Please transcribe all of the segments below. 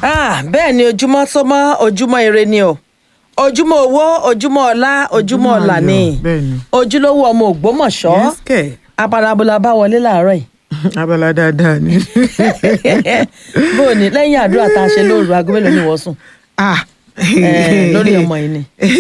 Ah, bẹ́ẹ̀ ni ojúmọ́ tó mọ́ ojúmọ́ ire ni o ojúmọ́ owó ojúmọ́ ọlá ojúmọ́ ọlà ni ayọ̀, bẹ́ẹ̀ ni. ojúlówó ọmọ ògbómọ̀ṣọ́ Yes, kẹ̀. abalabola bá wọlé láàárọ̀ yìí abala dáadáa ni. bó o ní lẹ́yìn àdúrà tá a ṣe lóru aago mélòó ni wọ́n sùn ah Eh, lórí ọmọ yìí ni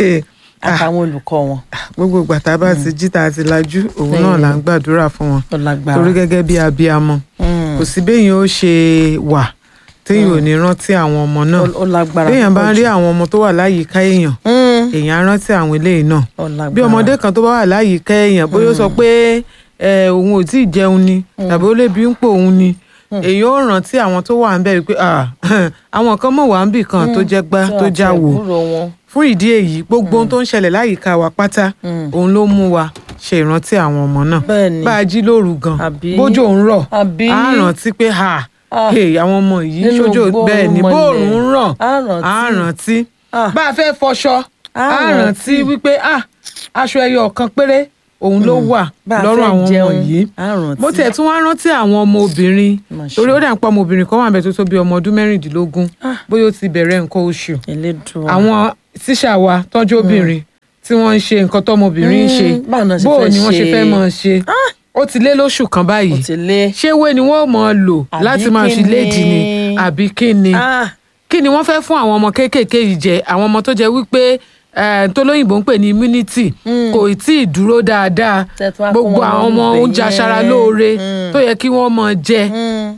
àtàwọn olùkọ́ wọn gbogbo ìgbà tá a bá ti jí tá a ti lajú òun náà là ń gbàdúrà fún wọn tó lágbára torí gẹ́gẹ́ bí abiyamọ Mm. kò sí béèyàn ó ṣe wà téèyàn ò ní rántí àwọn ọmọ náà Ó- ó lágbára béèyàn bá ń púpọ̀ rí jù. àwọn ọmọ tó wà láyìíká èèyàn Mm. èèyàn á rántí àwọn eléyìí náà Ó lágbára. bí ọmọdé kan tó bá wà láyìíká èèyàn bóyá ó sọ pé ẹ, òun ò tí ì jẹun ni tàbí ó lè bí ń pò òun ni èèyàn ó rántí àwọn tó wà ń bẹ̀ wípé "Ah, àwọn kan mọ̀ wá ń bì kan tó jẹ́ gbá Tí tó wọ́n já ti wò ẹ̀gbúrò wọn. fún ìdí èyí gbogbo ohun tó ń ṣẹlẹ̀ láyìíká wa pátá òun ló mú wa ṣe ìrántí àwọn ọmọ náà Bẹ́ẹ̀ ni. bá a jí lóru gan Àbí? bójú òun rọ̀ Àbí? á rántí pé ha Ah. hey, àwọn ọmọ yìí Nínú sójú gbóòórùn bẹ́ẹ̀ ni mọ́lẹ̀. bóòrùn ń ràn Á rántí. á rántí Ah. bá a fẹ́ fọṣọ Á á rántí rántí. wípé ah aṣọ ẹyọ kan péré òun ló wà Bá a lọ́rùn fẹ́ àwọn ọmọ jẹun, yìí á rántí. mo tiẹ̀ tún wá rántí àwọn ọmọ obìnrin Mà ṣe. torí ó dà ń pa ọmọ obìnrin kan wà bẹ́ẹ̀ tó tó bí ọmọ ọdún mẹ́rìndínlógún bóyá ó ti bẹ̀rẹ̀ nǹkan oṣù Elédùà. àwọn tíṣà wa tọ́jú obìnrin tí wọ́n ń ṣe nǹkan tọ́mọbìnrin ń ṣe Mm, báwo náà ṣe bóò fẹ́ ni wọ́n ṣe ṣe? fẹ́ mọ̀ ṣe ó ti lé lóṣù kan ó báyìí ti lé. ṣé wé ni wọ́n mọ̀ ọ́ lò Àbí láti máa kí fi léèdì ni ni? àbí kí ni Ah, kí ni wọ́n fẹ́ fún àwọn ọmọ kéékèèké yìí jẹ àwọn ọmọ tó jẹ wípé eh, tó lóyìnbó ń pè ní immunity kò tí ì dúró dáadáa Tẹ́ tún wá kó gbogbo wọn àwọn ọmọ lóúnjẹ oúnjẹ yẹn. aṣara lóore Mm. tó yẹ kí wọ́n mọ̀ jẹ mm,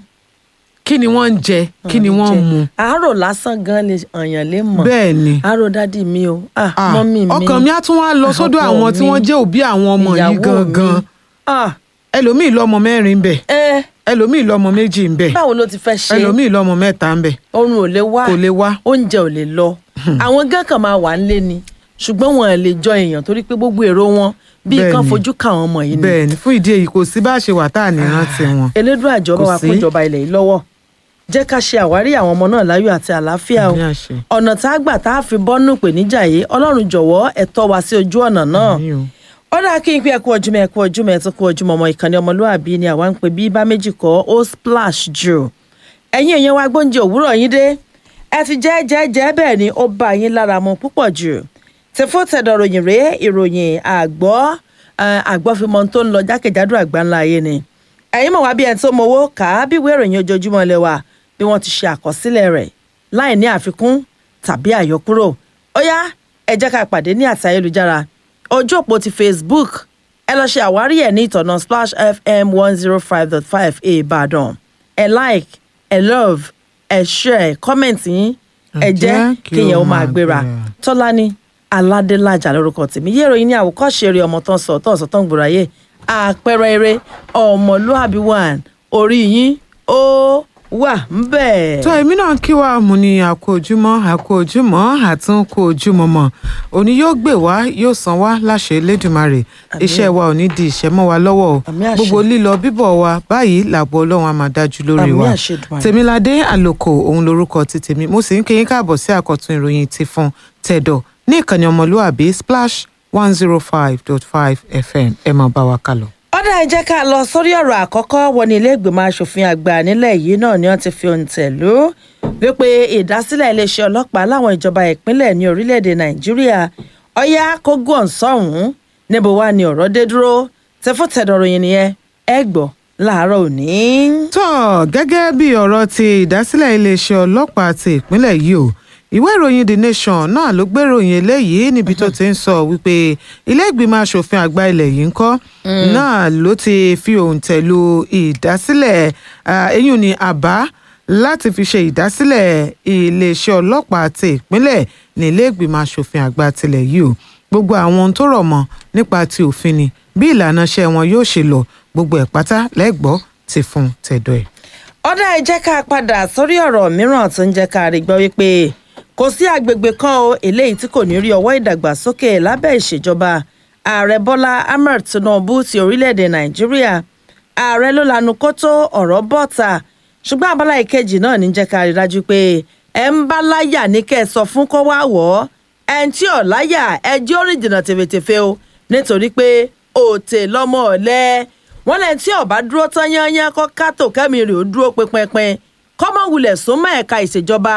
kí ni wọ́n ń jẹ kí ni wọ́n ń mu àárò lásán gan lè ọ̀yàn lè mọ̀. bẹ́ẹ̀ ni àárò dádì mi o ah, Ah, mọ́mì mi ọkàn mi á tún wá lọ sọ́dọ̀ ọkọ àwọn tí mi, wọ́n jẹ́ òbí àwọn ọmọ yìí ìyàwó gangan mi. Ah, ẹlòmíì lọ́mọ mẹ́rin ń bẹ ẹ ẹlòmíì lọ́mọ méjì ń bẹ báwo ló ti fẹ́ ṣe ẹlòmíì lọ́mọ mẹ́ta ń bẹ oorun ò lè wá kò lè wá oúnjẹ ò lè lọ àwọn gán kan máa wà nílé ni ṣùgbọ́n wọn ò lè jọ èèyàn torí pé gbogbo èrò wọn bíi Bẹ́ẹ̀ kan ni. fojú ka àwọn ọmọ yìí ni bẹ́ẹ̀ ni fún ìdí èyí kò sí bá a ṣe wà tá à ní rántí wọn. elédùn àjọba Kò wa sí. kún ìjọba ilẹ̀ yìí lọ́wọ́ jẹ́ ká ṣe àwárí àwọn ọmọ náà láyọ̀ àti àlàáfíà o Ní àṣẹ. ọ̀nà tá a gbà tá a fi bọ́nú ìpèníjà yìí ọlọ́run jọ̀wọ́ ẹ̀ tọ́ wa sí ojú ọ̀nà náà Àmín o. ó dáa kí n pé ẹkú ojúmọ́ ẹkú ojúmọ́ ẹ tún kú ojúmọ́ ọmọ ìkànnì ọmọlúwàbí ni àwa ń pè bí bá méjì kọ́ ó splash jù ẹ̀yin èèyàn wa gbóúnjẹ òwúrọ̀ yín dé ẹ ti jẹ́ jẹ́ jẹ́ bẹ́ẹ̀ ni ó bá yín lára mu púpọ̀ jù tẹ̀fọ́ tẹ̀dọ̀ ròyìn rèé ìròyìn àgbọ́ eh, àgbọ́fimọ́ tó ń lọ jákèjádò àgbáńlá ayé ni ẹ̀yin mọ̀ wá bí ẹni tó mowó kà á bí ìwé ìròyìn ojoojúmọ́ lẹ wa bí wọ́n ti ṣe àkọsílẹ̀ rẹ̀ láì ní àfikún tàbí àyọkúrò ó yá ẹ jẹ́ ká pàdé ní àti ayélujára ojú òpó ti facebook ẹ lọ ṣe àwárí ẹ̀ ní ìtọ̀nà splash fm one zero five dot five ìbàdàn ẹ like ẹ love ẹ share comment yín ẹ Ẹ jẹ́ jẹ́ kí kéèyàn ó ó máa máa gbéra gbéra. tọ́lání aládélájà lórúkọ tèmi yé ìròyìn ní àwòkọ́ṣe eré ọmọ tán sọ tán sọ tán gbòòráyè àpẹẹrẹ eré ọmọlúàbí one orí yín ó wà ń bẹ̀. tó èmi náà kí wa mú ni àkó ojúmọ́ àkó ojúmọ́ àtún kó ojúmọ́ mọ́ òní yóò gbé wá yóò san wá láṣẹ Elédùmarè iṣẹ́ wa ò ní di ìṣẹ́ mọ́ wa lọ́wọ́ o Àmín àṣẹ. gbogbo lílọ bíbọ̀ wa báyìí làbọ̀ Ọlọ́run á máa dájú lórí Àmín wa àṣẹ Èdùmàrè. Tèmiládé Àlòkò òun lorúkọ ti tèmi mo sì ń kí yín káàbọ̀ sí àkọ́tún ìròyìn ti fún tẹ̀dọ̀ ní ìkànnì ọmọlúwàbí splash one zero five dot five fm ẹ máa bá wa kálọ. ọ̀dà ẹ jẹ́ ká lọ sórí ọ̀rọ̀ àkọ́kọ́ wọn ní ilé ìgbìmọ̀ asòfin àgbà nílẹ̀ yìí náà ni wọ́n ti fi òǹtẹ̀ lù ú wípé ìdásílẹ̀ iléeṣẹ́ ọlọ́pàá láwọn ìjọba ìpínlẹ̀ ní orílẹ̀-èdè nàìjíríà ọ̀yá kógó ọ̀sọ́hún níbo wá ni ọ̀rọ̀ dé dúró tẹfútẹ̀dọ̀rọ̀ yìí nìyẹn ẹ gbọ́ láàárọ̀ òní. tó gẹ́gẹ́ bí ọ̀rọ̀ ti ìdásílẹ̀ iléeṣẹ́ ọlọ́pàá ti ìpínlẹ̀ yìí o ìwé ìròyìn the nation náà ló gbé ìròyìn eléyìí níbi tó ti ń sọ wípé ilé ìgbìmọ̀ asòfin àgbà ilẹ̀ yìí ń kọ́ náà ló ti fi òǹtẹ̀ lu ìdásílẹ̀ ah, eyín ní àbá láti fi ṣe ìdásílẹ̀ iléeṣẹ́ ọlọ́pàá ti ìpínlẹ̀ ní ilé ìgbìmọ̀ asòfin àgbà tilẹ̀ yìí o gbogbo àwọn ohun tó rọ̀ mọ́ nípa ti òfin ni bí ìlànà iṣẹ́ wọn yóò ṣe lọ gbogbo ẹ̀ pátá lẹ́gbọ́ ti fún tẹ̀dọ̀ ẹ̀. ọ̀dà ẹ jẹ́ ká padà sórí ọ̀rọ̀ mìíràn tó ń jẹ́ ká rí gbọ́ wípé kò sí agbègbè kan o eléyìí tí kò ní rí ọwọ́ ìdàgbàsókè lábẹ́ ìṣèjọba ààrẹ bọ́lá ahmed tinubu ti orílẹ̀-èdè nàìjíríà ààrẹ ló lanu kótó ọ̀rọ̀ bọ́ta ṣùgbọ́n abala ìkejì náà ní jẹ́ ká rí dájú pé ẹ ń bá láyà ní kẹ́ ẹ sọ fún kó wá wọ̀ ọ́ ẹ ń tí ọ̀ láyà ẹ jẹ́ orin jìnnà tèfètèfè o nítorí pé òtè lọ́mọ ọ̀lẹ́ wọn lẹ́yìn tí ọba dúró tán yányán kọ́ kátó kẹ́mi rè ó dúró pinpin kọ́mọ wulẹ̀ súnmọ́ ẹ̀ka ìṣèjọba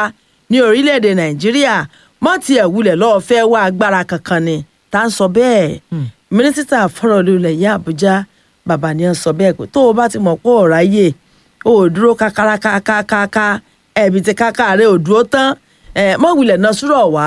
ní orílẹ̀-èdè nàìjíríà mọ́ tiẹ̀ wulẹ̀ lọ́ọ́ fẹ́ wá agbára kankan ni tá à ń sọ bẹ́ẹ̀ mínísítà fọ́rọ̀ ilẹ̀ yìí àbújá bàbá ni ó sọ bẹ́ẹ̀ pé tó o bá ti mọ̀ pé ọ̀rọ̀ ayé o ò dúró kákárakákáká ẹ̀bí ti káká rẹ̀ ò dúró tán ẹ̀ mọ́ wulẹ̀ náà súrọ̀ wá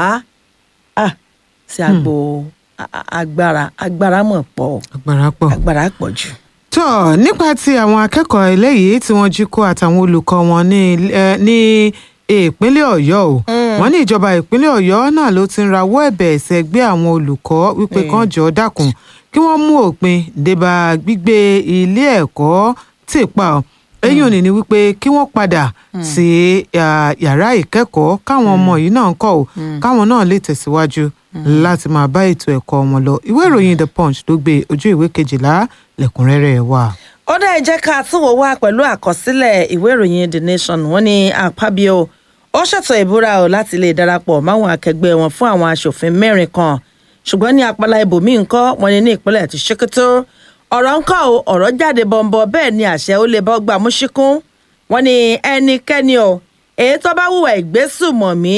ah sí àgbo a- a- agbára agbára mọ̀ pọ̀ agbára pọ̀. agbára pọ̀ jù. tó nípa ti àwọn akẹ́kọ̀ọ́ eléyìí tí wọ́n jí kó àtàwọn olùkọ́ wọn ní eh, ní ìpínlẹ̀ ọ̀yọ́ o wọ́n ní ìjọba ìpínlẹ̀ ọ̀yọ́ náà ló ti ń rawọ́ ẹ̀bẹ̀ ẹ̀sẹ̀ gbé àwọn olùkọ́ wípé Mm. kán jọ̀ọ́ dákun kí wọ́n mú òpin débà gbígbé ilé ẹ̀kọ́ tì pa ọ́ eyín òní ni wípé kí wọ́n padà sí ah, yàrá ìkẹ́kọ̀ọ́ káwọn ọmọ yìí náà ń kọ́ ò káwọn náà lè tẹ̀síwájú láti máa bá ètò ẹ̀kọ́ wọn lọ ìwé ìròyìn the punch ló gbé ojú ìwé kejìlá lẹ́kùnrẹ́rẹ́ ẹ̀ wà. ó dá ẹ jẹ́ ká tún wò wá pẹ̀lú àkọsílẹ̀ ìwé ìròyìn the nation wọ́n ní àpábíò ó ṣètò ìbúra o láti lè darapọ̀ máwọn akẹgbẹ́ wọn fún àwọn aṣòfin mẹ́rin kan ṣùgbọ́n ní apala ibòmíì ńkọ́ wọ́n ní ní ìpínlẹ̀ ti ṣèkótó ọ̀rọ̀ ńkọ́ o ọ̀rọ̀ jáde bọ̀m̀bọ̀ bẹ́ẹ̀ ni àṣẹ ó lè bọ́ gbà mú ṣíkún wọ́n ní ẹnikẹ́ni o èyí tó bá hùwà ìgbésùmọ̀mí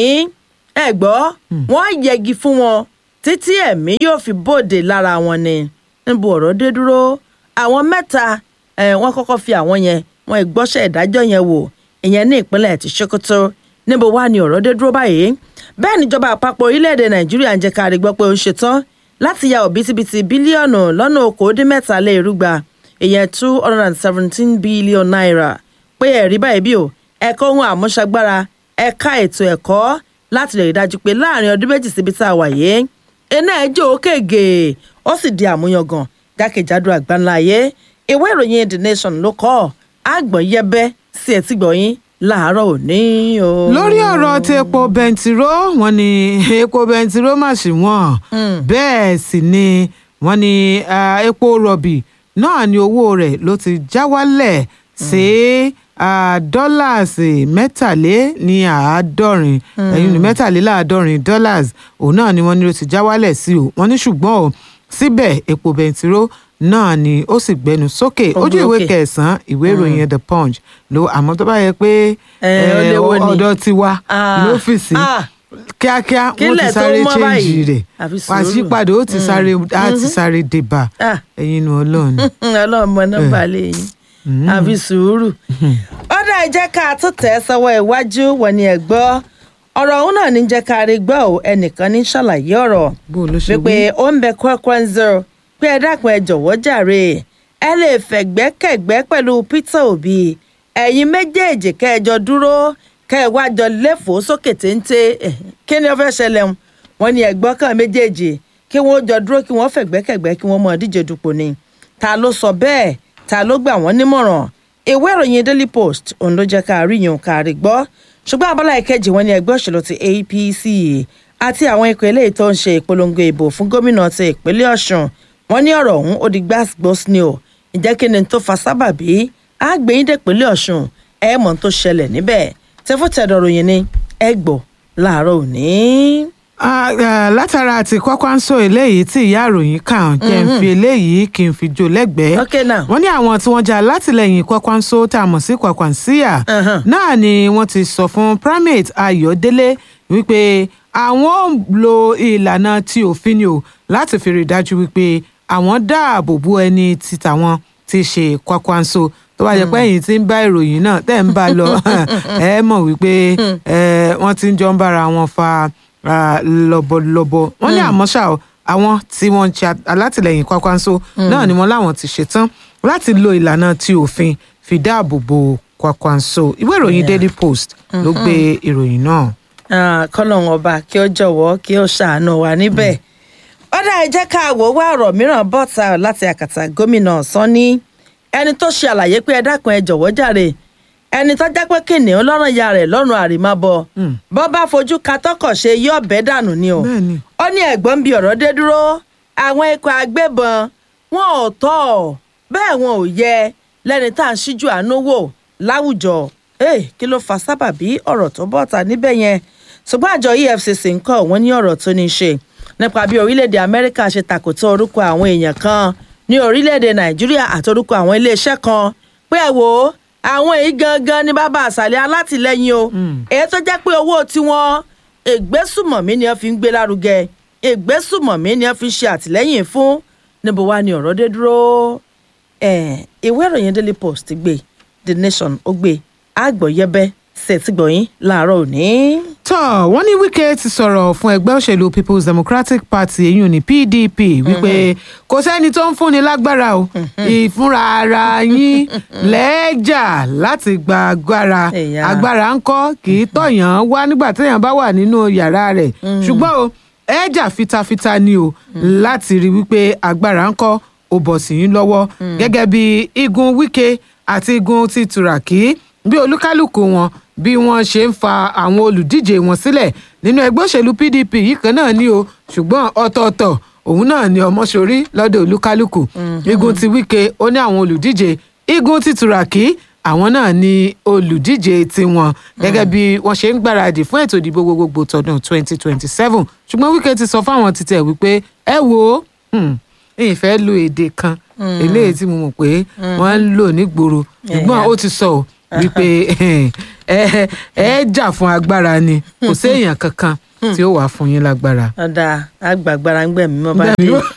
ẹ gbọ́ wọ́n yẹgi fún wọn títí ẹ̀mí yóò fi bòde lára wọn ni níbo ọ̀rọ̀ dé dúró àwọn mẹ́ta eh, wọ́n kọ́kọ́ fi àwọn yẹn wọ́n ìgbọ́sẹ̀ ìdájọ́ yẹn wò ìyẹn ní ìpínlẹ̀ ti Sokoto níbo wá ni ọ̀rọ̀ dé dúró báyìí bẹ́ẹ̀ níjọba àpapọ̀ orílẹ̀-èdè Nàìjíríà ń jẹ́ ká rí gbọ́ pé ó ń ṣetán láti ya òbítíbitì bílíọ̀nù lọ́nà okòódínmẹ́ta lé irúgba ìyẹn two hundred and seventeen billion naira pé ẹ̀rí báyìí bí o ẹ̀kọ́ ohun àmúṣagbára ẹ̀ka ètò ẹ̀kọ́ láti lè rí dájú pé láàrin ọdún méjì síbi tá a wà yìí iná ẹjọ́ òkèègè ó sì di àmúyangàn jákèjádò àgbáńlá ayé ìwé ìròyìn the nation ló kọ àgbọ̀n yẹbẹ́ sí ẹtí gbọ̀yìn láàárọ̀ òní o. lórí ọ̀rọ̀ tí epo bẹntiró wọ́n ní epo bẹntiró mà sí wọ́n bẹ́ẹ̀ sì ni wọ́n ní ah, epo rọ̀bì náà ni owó rẹ̀ ló ti já wálẹ̀ sí ah, dọ́làsì mẹ́tàlé ní àádọ́rin ẹ̀yìn ní mẹ́tàléláàádọ́rin dollars òun náà ni wọ́n ní ló ti já wálẹ̀ sí o wọ́n ní ṣùgbọ́n o síbẹ̀ epo bẹntiró náà ni ó sì gbẹnu sókè Ó ojú gbé ìwé òkè. kẹsàn-án ìwé ìròyìn the punch ló àmọ́ tó bá yẹ pé Eh, ó eh, léwó ni. ọ̀dọ̀ tiwa Ah, lọ́fíìsì ah. kíákíá wọ́n ti Kílẹ̀ tó sáré mọ́ chéǹjì báyìí. rẹ̀ Àfi sùúrù. pàṣípàdé ó ti sáré á ti sáré débà Ah. ẹ̀yin nu ọlọ́run. ọlọ́run mọ nọ́mbà lẹ́yìn àfi sùúrù. ó dá ẹ jẹ́ ká tó tẹ̀ sọ́wọ́ iwájú wọ̀ ni ẹ̀ gbọ́ ọ̀rọ̀ ọ̀hún náà ní jẹ́ ká rí gbọ́ ò ẹnìkan ní ṣàlàyé ọ̀rọ̀ bó o ló ṣe wípé wí. ó ń bẹ Kwanza pé ẹ dákun ẹ jọ̀wọ́ jàre ẹ lè fẹ̀gbẹ́kẹ̀gbẹ́ pẹ̀lú Peter Obi ẹ̀yin méjèèjì kẹjọ dúró kẹwàá jọ léfòó sókè téńté Eh, kí ni ó fẹ́ ṣẹlẹ̀ ń wọ́n ní ẹ̀gbọ́n kan méjèèjì kí wọ́n jọ dúró kí wọ́n fẹ̀gbẹ́kẹ̀gbẹ́ kí wọ́n mọ díje dupò ni ta ló sọ bẹ́ẹ̀ ta ló gbà wọ́n nímọ̀ràn ìwé ìròyìn Daily Post òun ló jẹ́ ká rí yun ká rí gbọ́ ṣùgbọ́n abala ìkejì wọn ni ẹgbẹ́ òṣèlú ti APC àti àwọn ikọ̀ eléyìí tó ń ṣe ìpolongo ìbò fún gómìnà ti ìpínlẹ̀ Ọ̀ṣun wọn ní ọ̀rọ̀ ọ̀hún ó di gbàgbós ni o ìjẹ́ kí ni tó fa sábàbí àgbẹ̀yìn dẹ̀pínlẹ̀ Ọ̀ṣun ẹ̀ mọ̀ tó ṣẹlẹ̀ níbẹ̀ tẹ́fọ́tẹ̀dọ̀ ròyìn ni ẹ gbọ́ láàárọ̀ òní. Ah, ah, látara àti Kwakwanso eléyìí tí ìyá àròyìn kàn jẹ́ ń fi eléyìí kí n fi jó lẹ́gbẹ̀ẹ́ Okay now. wọ́n ní àwọn tí wọ́n jà látìlẹ́yìn Kwakwanso tá a mọ̀ sí Kwakwansiya Uh-huh. náà ni wọ́n ti sọ fún primate Ayọ̀délé wípé àwọn ò lo ìlànà tí òfin ni o láti fi rí i dájú wípé àwọn dáàbò bo ẹni tí tàwọn ti ṣe Kwakwanso tó bá jẹ́ pé ẹ̀yin tí ń bá ìròyìn náà tẹ́ ń bá lọ ẹ mọ̀ wípé eh, wọ́n ti ń jọ ń bára wọn fa ah, lọ́bọ̀lọ́bọ̀ wọ́n ní àmọ́ ṣá o àwọn tí wọ́n ń ṣe alátìlẹyìn Kwakwanso náà ni wọ́n láwọn ti ṣetán láti lo ìlànà tí òfin fi dáàbò bo Kwakwanso ìwé ìròyìn Daily Post ló gbé ìròyìn náà. kọ́lọ́hún ọba kí ó jọ̀wọ́ kí ó ṣàánú wa níbẹ̀. ọ̀dà ẹ jẹ́ ká wò wá ọ̀rọ̀ mìíràn bọ́ta láti àkàtà gómìnà Sanni ẹni tó ṣe àlàyé pé ẹ dákun ẹ jọ̀wọ́ jàre ẹni tó jẹ́ pé kìnìún lọ́rùn ya rẹ̀ lọ́rùn àrìmábọ̀ bọ́ bá fojú ka tọkọ̀ ṣe yí ọ̀bẹ dànù ni o Bẹ́ẹ̀ni. ó ní ẹ̀gbọ́n bí ọ̀rọ̀ dé dúró àwọn ikọ̀ agbébọn wọn ò tọ́ ọ bẹ́ẹ̀ wọn ò yẹ lẹ́ni tá à ń ṣíjú àánú wò láwùjọ ee kí ló fa sábàbí ọ̀rọ̀ tó bọ́ta níbẹ̀ yẹn ṣùgbọ́n àjọ EFCC ń kọ́ wọ́n ní ọ̀rọ̀ tó ní í ṣe nípa bí orílẹ̀-èdè Amẹ́ríkà ṣe tàkòtò orúkọ àwọn èèyàn kan ní orílẹ̀-èdè Nàìjíríà àti orúkọ àwọn iléeṣẹ́ kan pé ẹ wò ó àwọn èyí gangan ní bàbá àṣàlẹ̀ alátìlẹyìn o èyí tó jẹ́ pé owó tiwọn ègbésùmọ̀mí ni wọ́n fi ń gbé lárugẹ ègbésùmọ̀mí ni wọ́n fi ń ṣe àtìlẹ́yìn fún níbo wá ni ọ̀rọ̀ dé dúró Eh, ìwé ìròyìn daily post gbé the nation ó gbé àgbọ̀yẹbẹ ṣètìgbọ̀yìn láàárọ̀ òní. tọ́ wọ́n ní Wike ti sọ̀rọ̀ fún ẹgbẹ́ òṣèlú People's Democratic Party èyí ní PDP wípé kò sẹ́ni tó ń fúnni lágbára o ìfúnra ara yín lẹ́ẹ̀jà láti gba agbára Ẹ̀yà. agbára ń kọ́ kì í tọ̀yàn wá nígbà téèyàn bá wà nínú yàrá rẹ̀ ṣùgbọ́n o ẹ̀ẹ́jà fitafita ni o láti rí wípé agbára ń kọ́ ó bọ̀ sí yín lọ́wọ́ gẹ́gẹ́ bí igun Wike àti igun ti Turaki bí olúkálùkù wọn bí wọ́n ṣe ń fa àwọn olùdíje wọn sílẹ̀ nínú ẹgbẹ́ òṣèlú PDP yìí kan náà ni o ṣùgbọ́n ọ̀tọ̀ọ̀tọ̀ òun náà ni ọmọṣorí lọ́dọ̀ olúkálùkù igun ti Wike ó ní àwọn olùdíje igun ti Turaki àwọn náà ni olùdíje tiwọn gẹ́gẹ́ bí wọ́n ṣe ń gbáradì fún ètò ìdìbò gbogbogbò tọdún 2027 ṣùgbọ́n Wike ti sọ fáwọn títẹ̀ wípé ẹ wò ó hmm, ìfẹ́ lo èdè kan eléyìí tí mo mọ̀ pé wọ́n ń lò nígboro ṣùgbọ́n ó ti sọ ọ́ wípé ẹ ẹ jà fún agbára ni kò séèyàn kankan tí ó wà fún yín lágbára. ọ̀dà àgbàgbára ń gbẹ̀mí mọ́ bá Gbẹ̀mí dé. mọ́.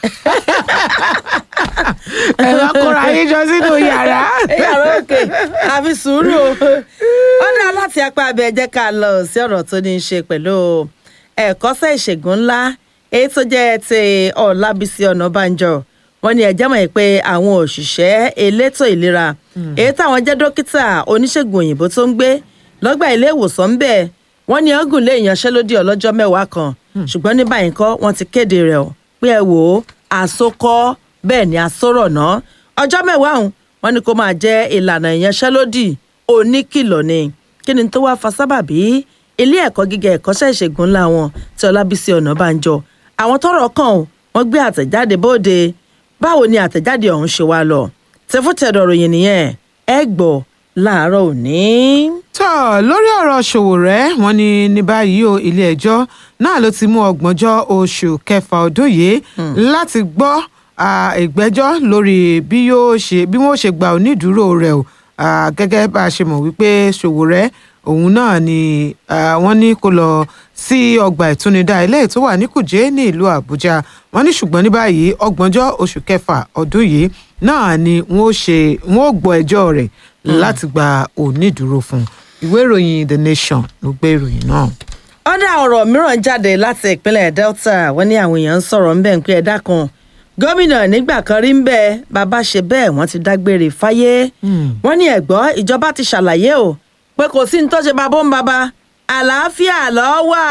ẹ lọ kóra yín jọ sínú yàrá. yàrá òkè àfi sùúrù o ó dá láti apá abẹ jẹ́ ká lọ sí ọ̀rọ̀ tó ní í ṣe pẹ̀lú ẹ̀kọ́ṣẹ́ ìṣègùn ńlá èyí tó jẹ́ ti Ọlábísí Ọ̀nàbànjọ wọ́n ní ẹ̀jẹ̀ mọ̀ pé àwọn òṣìṣẹ́ elétò ìlera èyí táwọn jẹ́ dókítà oníṣègùn òyìnbó tó ń gbé lọ́gbà ilé ìwòsàn ń bẹ̀ wọ́n ní ọgùn lé ìyanṣẹ́lódì ọlọ́jọ́ mẹ́wàá kan ṣùgbọ́n ní báyìí kọ́ wọ́n ti kéde rẹ̀ ọ́ pé ẹ wò ó àsokọ́ bẹ́ẹ̀ ni àsọ̀rọ̀ náà ọjọ́ mẹ́wàá ọ̀hún wọ́n ní kó máa jẹ́ ìlànà ìyanṣẹ́lódì oníkìlọ̀ ni kí ni tó wá fa sábàbí ilé ẹ̀kọ́ gíga ẹ̀kọ́ṣẹ́ ìṣègùn ńlá wọn tí Ọlábísí Ọ̀nàbànjọ àwọn tọ́rọ̀ kàn ó, wọ́n gbé àtẹ̀jáde bóde báwo ni àtẹ̀jáde ọ̀hún ṣe wá lọ tẹfútẹ̀dọ̀ ròyìn nìyẹn ẹ gbọ́ láàárọ̀ òní. tọ́ lórí ọ̀rọ̀ Sowore wọ́n ní ní báyìí o ilé-ẹjọ́ náà ló ti mú ọgbọ̀njọ́ oṣù kẹfà ọdún yìí láti gbọ́ ah, ìgbẹ́jọ́ lórí bí yóò ṣe bí wọ́n ṣe gba onídùúró rẹ̀ o Ah, gẹ́gẹ́ bá a ṣe mọ̀ wípé Sowore òun náà ni ah, wọ́n ní kó lọ sí ọgbà ìtúnidá ilé tó wà ní Kùjé ní ìlú Àbújá wọ́n ní ṣùgbọ́n ní báyìí ọgbọ̀njọ́ oṣù kẹfà ọdún yìí náà ni wọ́n ó ṣe wọ́n ó gbọ́ ẹjọ́ rẹ̀ láti gba onídùúró fún un ìwé ìròyìn The Nation ló gbé ìròyìn náà. ọ̀dà ọ̀rọ̀ mìíràn jáde láti ìpínlẹ̀ Delta wọ́n ní àwọn èèyàn ń sọ̀rọ̀ ńbẹ̀ ń pé ẹ̀dá kan gómìnà nígbà kan rí ń bẹ bàbá ṣe bẹ́ẹ̀ wọ́n ti dágbére fáyé wọ́n ní ẹ̀gbọ́ ìjọba ti ṣàlàyé o pé kò sí ní tó ṣe babó ń baba àlàáfíà ló wà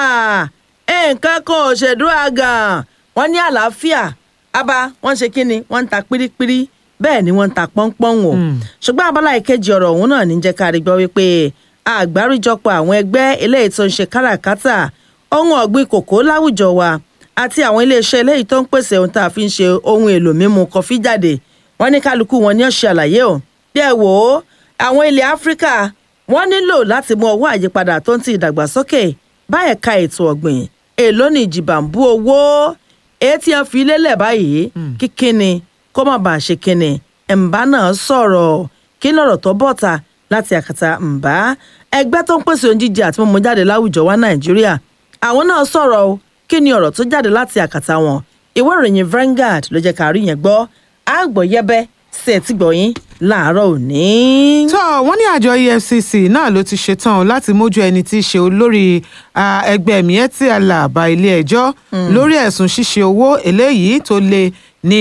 nǹkan kan ò ṣèdúrà gan wọ́n ní àlàáfíà abá wọ́n ṣe kí ni wọ́n ń ta pírípírí bẹ́ẹ̀ ni wọ́n ń ta pọ́npọ́n o ṣùgbọ́n abala ìkejì ọ̀rọ̀ ọ̀hún náà ní jẹ́ ká rí gbọ́ wípé àgbáríjọpọ̀ àwọn ẹgbẹ́ eléyìí tó ń ṣe káràkátà ohun ọ̀gbìn kòkó láwùjọ wa àti àwọn iléeṣẹ́ eléyìí tó ń pèsè ohun tá a fi ń ṣe ohun èlò mímu kọfí jáde wọ́n ní kálukú wọn ní ọ̀ṣẹ́ àlàyé o bí ẹ wò ó àwọn ilẹ̀ áfíríkà wọ́n nílò láti mú ọwọ́ àyípadà tó ń ti ìdàgbàsókè bá ẹ̀ka ètò ọ̀gbìn èló ní ìjìbàǹbù owó etí ẹ̀ fi lélẹ̀ báyìí kíkíni kó má bàa ṣe kíni ẹ̀ǹbá náà sọ̀rọ̀ kí lọ̀rọ̀ tó bọ̀ta láti àkàtà ǹbá ẹgbẹ́ tó ń pèsè oúnjẹ jíjẹ àti mímu jáde láwùjọ wa nàìjíríà àwọn náà sọ̀rọ̀ o kí ni ọ̀rọ̀ tó jáde láti àkàtà wọn ìwé ìròyìn Vanguard ló jẹ́ ká rí yẹn gbọ́ àgbọ̀yẹ́bẹ́ sí ẹ̀ tí gbọ̀yìn láàárọ̀ òní. tó wọ́n ní àjọ EFCC náà ló ti ṣetán o láti mójú ẹni tí í ṣe olórí ah, ẹgbẹ́ Miyetti Allah bá ilé-ẹjọ́ lórí ẹ̀sùn ṣíṣe owó eléyìí tó lé ní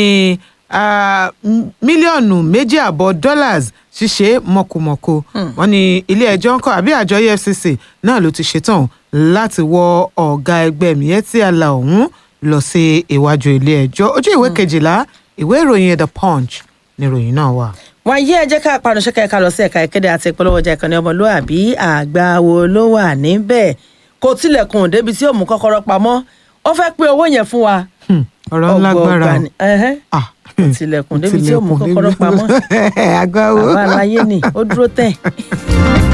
ah, m- mílíọ̀nù méjì àbọ̀ dollars ṣíṣe mọ̀kùmọ̀kù wọ́n ní ilé-ẹjọ́ ńkọ́ àbí àjọ EFCC náà ló ti ṣetán láti wọ ọ̀gá ẹgbẹ́ Miyetti Allah ọ̀hún lọ sí iwájú ilé-ẹjọ́ ojú ìwé kejìlá ìwé ìròyìn The Punch ni ìròyìn náà wà. wọn yí ẹjẹ ká panu ṣẹkẹ ká lọ sí ẹ̀ka ìkéde àti ìpolówó ọjà ìkànnì ọmọlúàbí àgbà wo ló wà níbẹ̀ kò tilẹ̀kùn débi tí ó mú kọ́kọ́rọ́ pamọ́ ó fẹ́ pé owó yẹn fún wa. Hmm, ọ̀rọ̀ ńlá Ọgbọọgba gbára ni. Ẹhẹ́. Ah, Kò tilẹ̀kùn débi tí ó mú tilẹ̀kùn kọ́kọ́rọ́ débi- pamọ́ Agbáwo. àwa aláyé ni ó dúró tẹ̀.